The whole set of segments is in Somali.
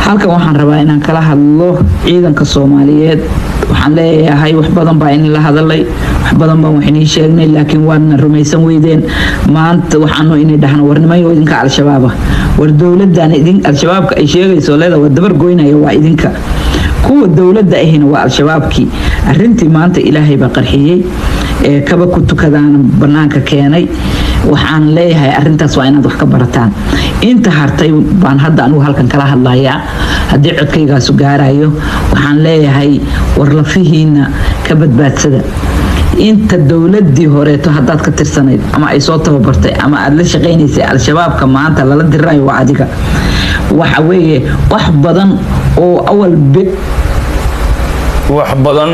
halkan waxaan rabaa inaan kala hadlo ciidanka soomaaliyeed waxaan leeyahay wax badan baa in la hadalay wax badan baan wax inii sheegnay laakiin waadna rumaysan weydeen maanta waxaanu inay dhahno warnimayo idinka al-shabaaba war dowladan idin al-shabaabka ay sheegayso leeda waa dabar goynaya waa idinka kuwa dowladda ahina waa al-shabaabkii arintii maanta ilaahay baa qarxiyey ee kaba ku tukadaana banaanka keenay waxaan leeyahay arintaas waa inaad wax ka barataan inta hartay baan hadda anigu halkan kala hadlayaa haddii codkaygaasu gaarayo waxaan leeyahay war lafihiina ka badbaadsada inta dowladii horeeto haddaad ka tirsanayd ama ay soo tababartay ama aad la shaqaynaysay al-shabaabka maanta lala dirirayo waa adiga waxa weeye wax badan oo awal wax badan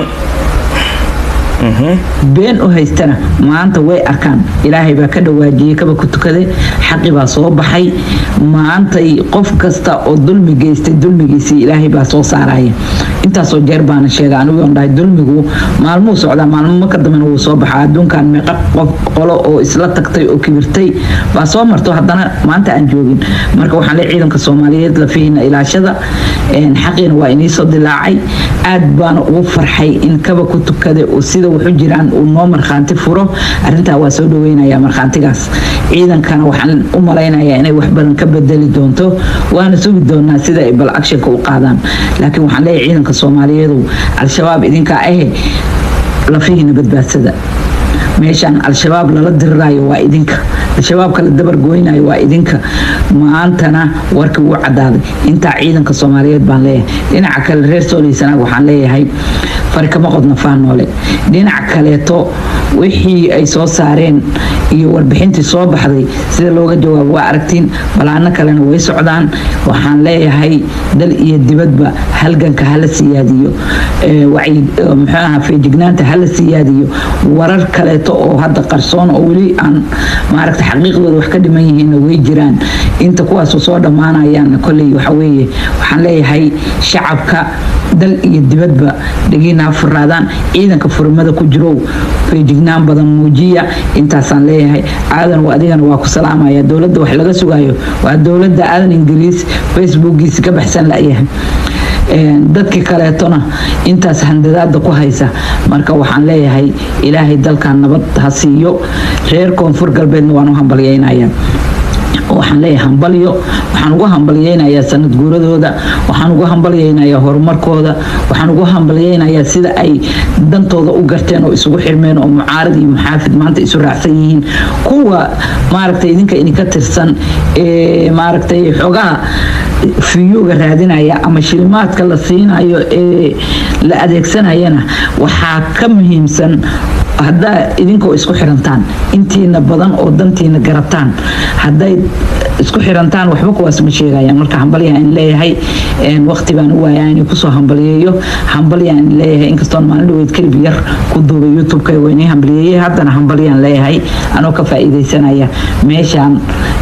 been u haystana maanta way arkaan ilaahay baa ka dhawaajiyey kaba ku tukaday xaqi baa soo baxay maantay qof kasta oo dulmi geystay dulmigiisii ilaahay baa soo saaraya intaasoo jeer baana sheega anigoon dhahay dulmigu maalmuu socdaa maalmo marka dambena wuu soo baxaa adduunkan meeqa qof qolo oo isla tagtay oo kibirtay baa soo marto haddana maanta aan joogin marka waxaan le ciidanka soomaaliyeed lafihiina ilaashada xaqiina waa iniisoo dilaacay aad baana ugu farxay in kaba ku tukada oo sida wuxu jiraan uu noo markhaanti furo arintaa waa soo dhaweynaya markhaantigaas ciidankana waxaan u malaynayaa inay wax badan ka bedeli doonto waana sugi doonaa sida ay bal actionka u qaadaan laakiin waxaan leeyahay ciidanka soomaaliyeedu al-shabaab idinkaa ahe lafihiina badbaadsada meeshaan al-shabaab lala diriraayo waa idinka al-shabaabka la dabar goynayo waa idinka maantana warkii wuu cadaaday intaa ciidanka soomaaliyeed baan leeyahay dhinaca kale reer sooliysanaag waxaan leeyahay fari kama qodna faanoole dhinac kaleeto wixii ay soo saareen iyo warbixintii soo baxday sida looga jawaabo waa aragtiin balaano kalena way socdaan waxaan leeyahay dal iyo dibadba halganka hala siyaadiyo muxuu aha feejignaanta hala siyaadiyo warar kaleeto oo hadda qarsoon oo weli aan maaragta xaqiiqdooda wax ka dhiman yihiinna way jiraan inta kuwaasu soo dhammaanayaanna kolley waxa weeye waxaan leeyahay shacabka dal iyo dibadba dhegiinaa furaadaan ciidanka furmada ku jirow feejignaan badan muujiya intaasaan leeyahay aadan adigana waa ku salaamaya dowladda wax laga sugaayo waa dowladda aadan ingiriis facebookiisa ka baxsan layahay dadkii kaleetona intaas handadaada ku haysa marka waxaan leeyahay ilaahay dalkan nabad ha siiyo reer koonfur galbeedna waan u hambalyeynaya waxaan leeyahay hambalyo waxaan ugu hambalyeynayaa sanad guuradooda waxaan ugu hambalyeynayaa horumarkooda waxaan ugu hambalyeynayaa sida ay dantooda u garteen oo isugu xirmeen oo mucaarad iyo muxaafid maanta isu raacsan yihiin kuwa maaragtay idinka idinka tirsan ee maaragtay xogaha fiyuga raadinaya ama shilimaadka la siinayo ee la adeegsanayana waxaa ka muhiimsan haddaa idinkoo isku xirantaan intiina badan oo dantiina garataan hadday isku xirantaan waxba kuwaas ma sheegayaan marka hambalyaa in leeyahay waqti baan u waayaa inay kusoo hambalyeeyo hambalyaa in leeyahay inkastoon maalin dhaweyd kelib yar ku duubay youtube-ka waynay hambalyeeyey haddana hambalyaan leeyahay anoo ka faa'iidaysanaya meeshaan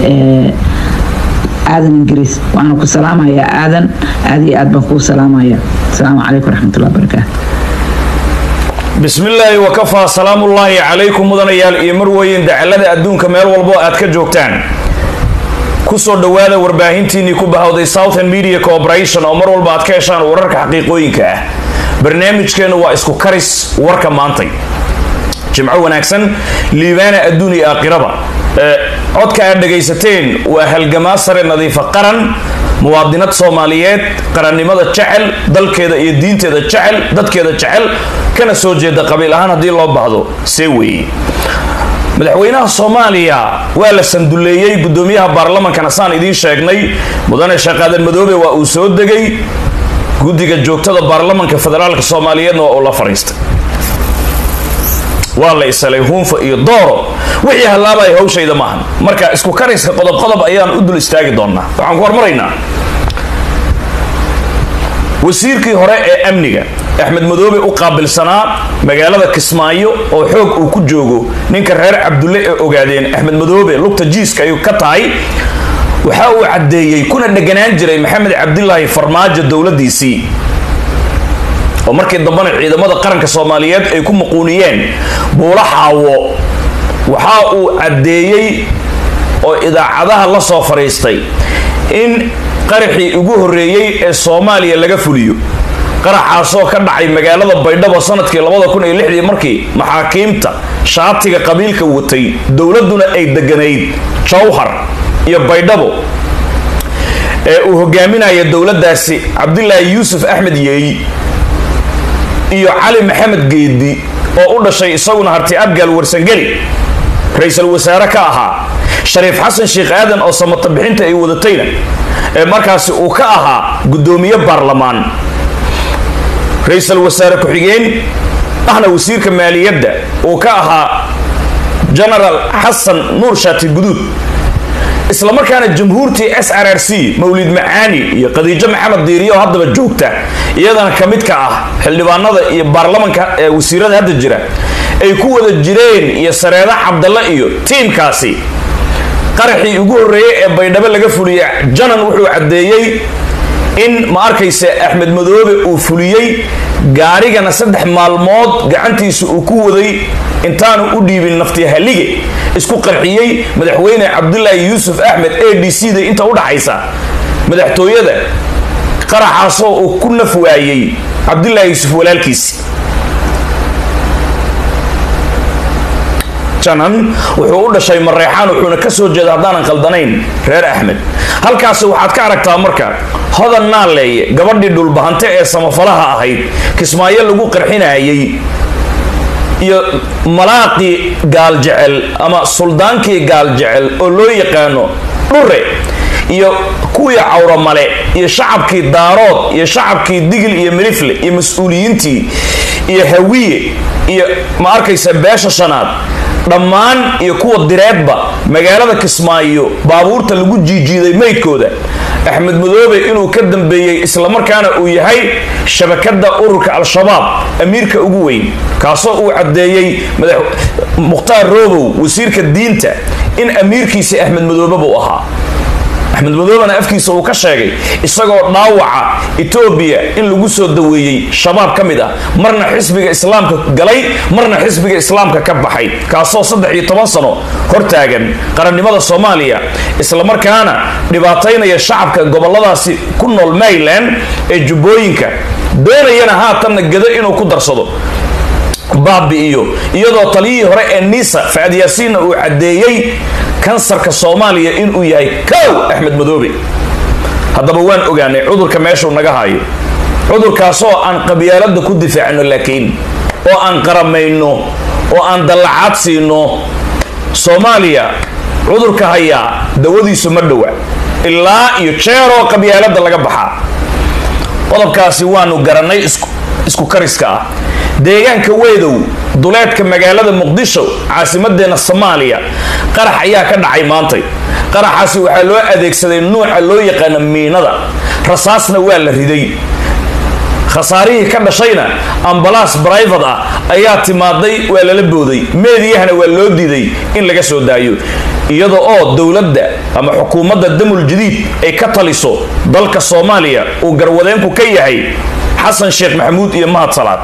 aadan ingiriis waxaana ku salaamayaa aadan aad iyo aad baan kuu salaamaya asalaamu calaykum waraxmatullahi wabarakaatu bismillaahi wakafaa salaamullaahi calaykum mudanayaal iyo marweyn dacalada adduunka meel walbo aad ka joogtaan kusoo dhowaada warbaahintiinnii ku bahawday southern media corporation oo mar walba aad ka heshaan wararka xaqiiqooyinka ah barnaamijkeennu waa isku karis warka maantay jimco wanaagsan liibaana adduun iyo aakhiraba codka aad dhagaysateen waa halgamaa sare nadiifa qaran muwaadinad soomaaliyeed qarannimada jecel dalkeeda iyo diinteeda jecel dadkeeda jecel kana soo jeeda qabiil ahaan haddii loo baahdo see weeye madaxweynaha soomaaliya waa la sanduleeyey gudoomiyaha baarlamankana saan idiin sheegnay mudane shaqaadan madoobe waa uu soo degay guddiga joogtada baarlamanka federaalka soomaaliyeedna waa uu la fadhiistay waa la isalay huunfa iyo dooro wixii hallaabaya hawshayda maahan marka isku kariska qodob qodob ayaan u dul istaagi doonaa waxaan ku hormaraynaa wasiirkii hore ee amniga axmed madoobe u qaabilsanaa magaalada kismaayo oo xoog uu ku joogo ninka reer cabdulle ee ogaadeen axmed madoobe lugta jiiska ayuu ka tahay waxa uu caddeeyey kuna dheganaan jiray maxamed cabdilaahi farmaajo dowladiisii oo markii dambena ciidamada qaranka soomaaliyeed ay ku muquuniyeen buula xaawo waxa uu caddeeyey oo idaacadaha la soo fadhiistay in qaraxii ugu horreeyey ee soomaaliya laga fuliyo qaraxaasoo ka dhacay magaalada baydhabo sanadkii labada kun iyo lixdii markii maxaakiimta shaatiga qabiilka watay dowladduna ay deganayd jawhar iyo baydhabo ee uu hogaaminaya dowladdaasi cabdilaahi yuusuf axmed yeey iyo cali maxamed geedi oo u dhashay isaguna harti abgaal warsangeli ra-iisul wasaare ka ahaa shariif xasan sheekh aadan oo samata bixinta ay wadatayna ee markaasi uu ka ahaa guddoomiye baarlamaan ra-iisul wasaare ku-xigeen ahna wasiirka maaliyadda uu ka ahaa genaraal xasan nuur shaati guduud isla markaana jamhuurtii s r r c mawlid macaani iyo khadiijo maxamed diiriyo oo haddaba joogta iyadana ka mid ka ah xildhibaanada iyo baarlamanka ee wasiirada hadda jira ay ku wada jireen iyo sareeda cabdalla iyo tiimkaasi qaraxii ugu horreeyey ee baydhabo laga fuliya janan wuxuu caddeeyey in ma arkaysa axmed madoobe uu fuliyey gaarigana saddex maalmood gacantiisa uu ku waday intaanu u dhiibin nafti halige isku qarxiyey madaxweyne cabdulaahi yuusuf axmed a d c da inta u dhaxaysa madaxtooyada qaraxaasoo uu ku naf waayey cabdulaahi yuusuf walaalkiisi janan wuxuu u dhashay mareexaan wuxuuna ka soo jeeda haddaanan khaldanayn reer axmed halkaasi waxaad ka aragtaa marka hodan naaleeye gabadhii dhulbahante ee samafalaha ahayd kismaayo lagu qarxinayay iyo malaaqii gaaljecel ama suldaankii gaaljecel oo loo yaqaano dhure iyo kuwii cawramale iyo shacabkii daarood iyo shacabkii digil iyo milifle iyo mas-uuliyiintii iyo hawiye iyo ma arkaysa beesha shanaad dhammaan iyo kuwa direedba magaalada kismaayo baabuurta lagu jiijiiday maydkooda axmed madoobe inuu ka dambeeyey islamarkaana uu yahay shabakada ururka al-shabaab amiirka ugu weyn kaasoo uu caddeeyey mukhtaar roobow wasiirka diinta in amiirkiisi axmed madoobe buu ahaa axmed madoobena afkiisa uu ka sheegay isagoo dhaawaca etoobiya in lagu soo daweeyey shabaab ka mid ah marna xisbiga islaamka galay marna xisbiga islaamka ka baxay kaasoo saddex iyo toban sano hortaagan qarannimada soomaaliya islamarkaana dhibaataynaya shacabka goboladaasi ku nool maryland ee jubbooyinka doonayana haatanna gado inuu ku darsado baabi'iyo iyadoo taliyihii hore ee nisa facad yaasiinna uu caddeeyey kansarka soomaaliya inuu yahay kow axmed madoobe haddaba waan ogaanay cudurka meeshuu naga hayo cudurkaasoo aan qabyaalada ku difaacno laakiin oo aan qaramayno oo aan dallacaad siino soomaaliya cudurka hayaa dawadiisu ma dhowa ilaa iyo jeeroo qabyaalada laga baxaa qodobkaasi waanu garannay isku kariska ah deegaanka weedow duleedka magaalada muqdisho caasimadeena soomaaliya qarax ayaa ka dhacay maantay qaraxaasi waxaa loo adeegsaday nuuca loo yaqaano miinada rasaasna waa la riday khasaarihii ka dhashayna ambalaas brivate ah ayaa timaaday waa lala booday meediyahana waa loo diiday in laga soo daayo iyada oo dowladda ama xukuumadda damul jadiid ay ka taliso dalka soomaaliya uu garwadeenku ka yahay xasan sheekh maxamuud iyo mahad salaad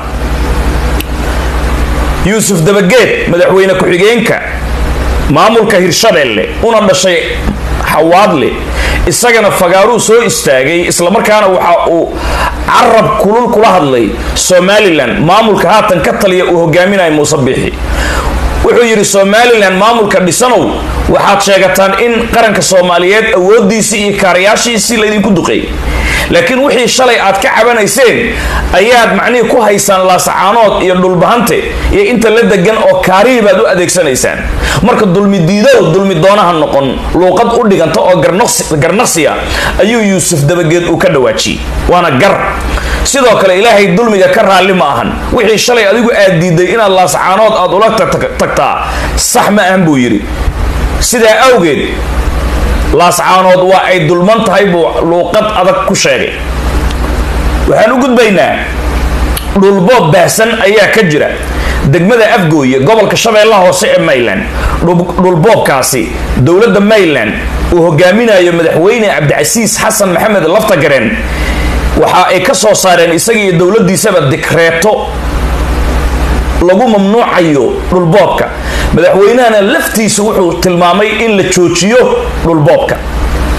yuusuf dabageed madaxweyne ku-xigeenka maamulka hirshabeelle una dhashay xawaadle isagana fagaaruu soo istaagay islamarkaana waxa uu carab kulul kula hadlay somalilan maamulka haatan ka taliya uu hogaaminayo muuse biixi wuxuu yidhi somalilan maamulka dhisanow waxaad sheegataan in qaranka soomaaliyeed awoodiisii iyo kaarayaashiisii laydinku duqeey laakiin wixii shalay aad ka cabanayseen ayaad macnihii ku haysaan laasacaanood iyo dhulbahante iyo inta la degan oo kaarihii baad u adeegsanaysaan marka dulmi diidow dulmi doonaha noqon luuqad u dhiganta oo garnaqsiya ayuu yuusuf dabageed uu ka dhawaajiyey waana gar sidoo kale ilaahay dulmiga ka raalli ma ahan wixii shalay adigu aad diiday inaad laasacaanood aad ula tagtaa sax ma ahan buu yidhi sidaa awgeed laascaanood waa ay dulman tahay buu luuqad adag ku sheegay waxaan u gudbaynaa dhulboob baahsan ayaa ka jira degmada afgooye gobolka shabeellaha hoose ee mayland dhulboobkaasi dowladda mayland uu hogaaminayo madaxweyne cabdicasiis xasan maxamed laftagareen waxa ay ka soo saareen isaga iyo dowladdiisaba dikreeto lagu mamnuucayo dhulboobka madaxweynahana laftiisa wuxuu tilmaamay in la joojiyo dhulboobka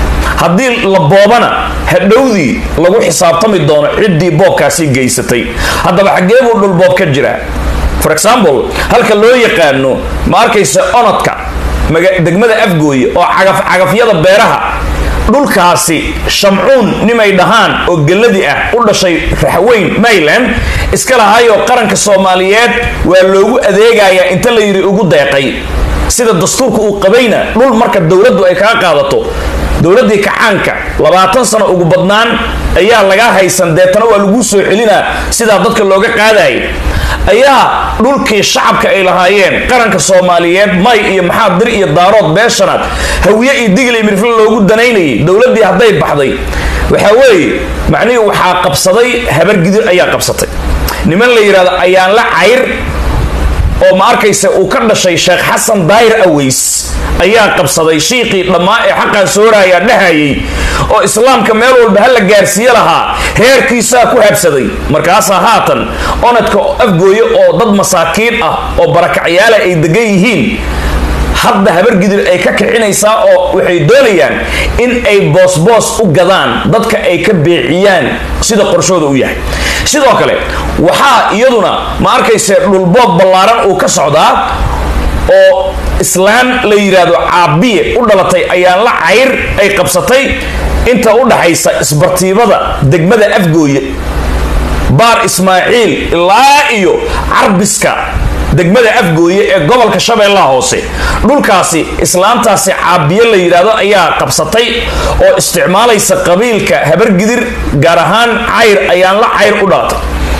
haddii la boobana hadhowdii lagu xisaabtami doono ciddii boobkaasi geysatay haddaba xaggee buu dhulboob ka jiraa for example halka loo yaqaano ma arkaysa onodka degmada afgooye oo cagafyada beeraha dhulkaasi shamcuun nimay dhahaan oo gelladii ah u dhashay raxweyn mayland iska lahaayoo qaranka soomaaliyeed waa loogu adeegayaa inta la yidhi ugu deeqay sida dastuurka uu qabayna dhul marka dowladdu ay kaga qaadato dowladdii kacaanka labaatan sano ugu badnaan ayaa laga haysan deetana waa laguu soo celinaa sidaa dadka looga qaadayay ayaa dhulkii shacabka ay lahaayeen qaranka soomaaliyeed may iyo maxaa dir iyo daarood beeshanaad hawiye iyo digil iyo mirfle loogu danaynayay dowladdii hadday baxday waxaa weeye macnihii waxaa qabsaday habargidir ayaa qabsatay niman la yidhahdo ayaan la cayr oo ma arkaysa uu ka dhashay sheekh xasan daayir aweys ayaa qabsaday shiiqii dhammaa ee xaqan sooraayaa dhahayay oo islaamka meel walba ha la gaarsiiye lahaa reerkiisaa ku habsaday markaasaa haatan onadka afgooye oo dad masaakiin ah oo barakacyaala ay degan yihiin hadda habargidir ay ka kicinaysaa oo waxay doonayaan in ay boosboos u gadaan dadka ay ka beeciyaan sida qorshooda u yahay sidoo kale waxaa iyaduna ma arkayse dhulboob ballaaran uu ka socdaa oo islaan la yidhaahdo caabiye u dhalatay ayaan la cayr ay qabsatay inta u dhaxaysa isbartiibada degmada afgooye baar ismaaciil ilaa iyo carbiska degmada afgooye ee gobolka shabeellaha hoose dhulkaasi islaantaasi caabiye la yidhaahdo ayaa qabsatay oo isticmaalaysa qabiilka habargidir gaar ahaan cayr ayaan la cayr u dhalatay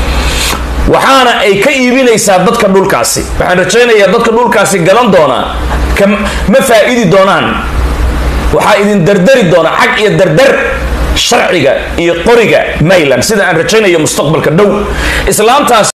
waxaana ay ka iibinaysaa dadka dhulkaasi waxaan rajaynayaa dadka dhulkaasi gadan doonaa ma faa'idi doonaan waxaa idin dardari doona xag iyo dardar sharciga iyo qoriga mayland sida aan rajaynayo mustaqbalka dhow islaamtaas